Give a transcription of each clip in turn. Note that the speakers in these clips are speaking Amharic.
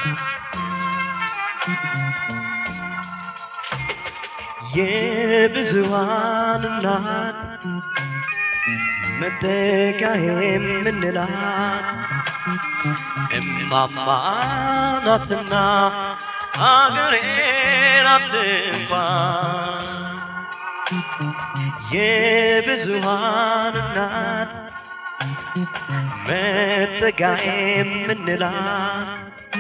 የብዙሃን እናት መጠጊያ የምንላት እማማ ናትና አገሬ ናት እንኳን የብዙሃን እናት መጠጊያ የምንላት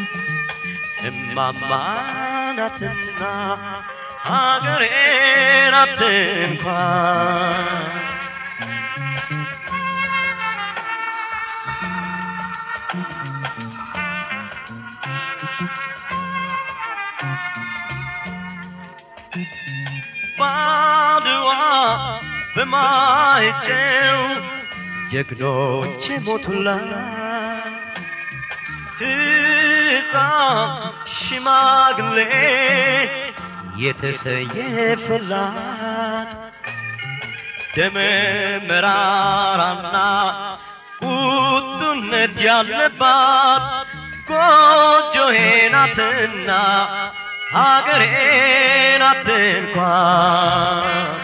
እማማ ናትና ሀገሬ ናት እንኳን ባድዋ በማይጨው ጀግኖች ሞቱላት ሕፃን ሽማግሌ የተሰየፈላት ደመ መራራና ቁጡነት ያለባት ጎጆዬ ናትና ሀገሬ ናት እንኳን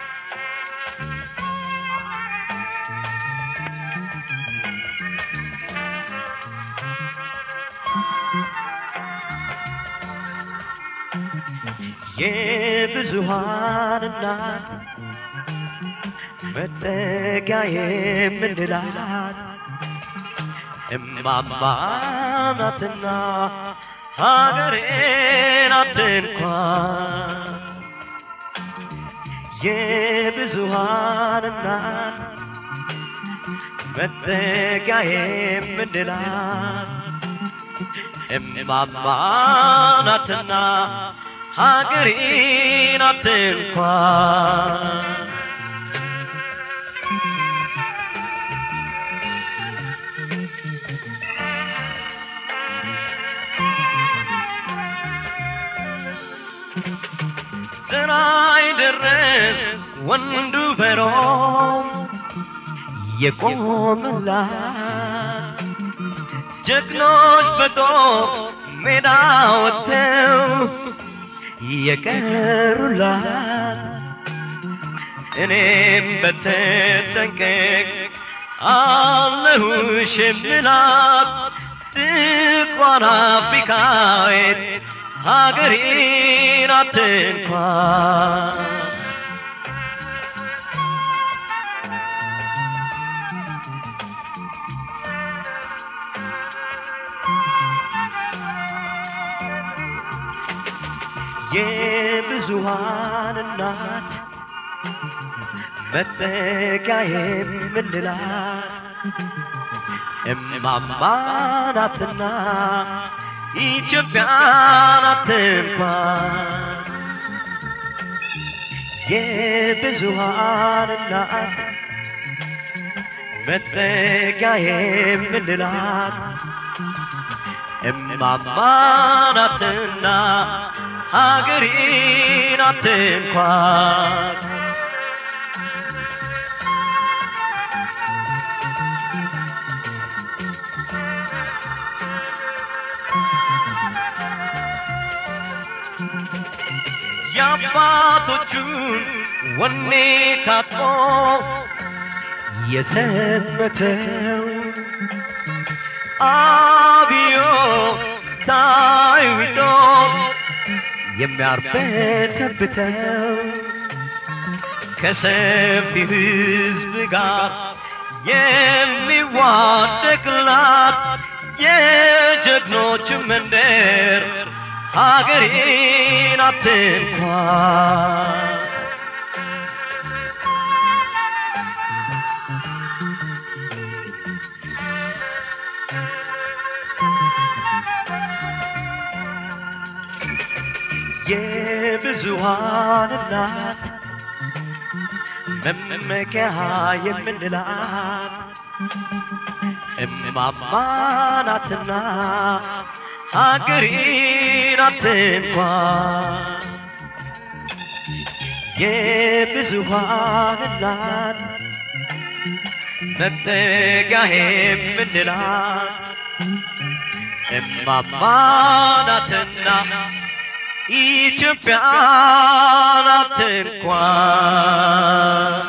የብዙሃን እናት መጠጊያ የምንላት እማማ ናትና ሀገሬ ናት እንኳን የብዙሃን እናት መጠጊያ የምንላት እማማ ናትና ሀገሬ ናት እንኳን ዘራይ ደረስ ወንዱ በሮም የቆመላት ጀግኖች በጦር ሜዳ ወጥተው የቀሩላት እኔም በተጠንቀቅ አለሁሽ የምላት ጥቋር አፍሪካዊት ሀገሬ ናት እንኳን የብዙሃን እናት መጠጊያ የምንላት እማማ ናትና ኢትዮጵያ ናት እንኳን የብዙሃን እናት መጠጊያ የምንላት እማማ ናትና ሀገሬ ናት እንኳን የአባቶቹን ወኔ ታጥቆ የዘመተው አብዮ ታይቶ የሚያርበተብተው ከሰፊ ሕዝብ ጋር የሚዋደቅላት የጀግኖች መንደር ሀገሬ ናት እንኳን የብዙሃን እናት መመኪያ የምንላት እማማ ናትና ሀገሬ ናት እንኳን የብዙሃን እናት መጠጊያ የምንላት እማማ ናትና ኢትዮጵያ ናት እንኳን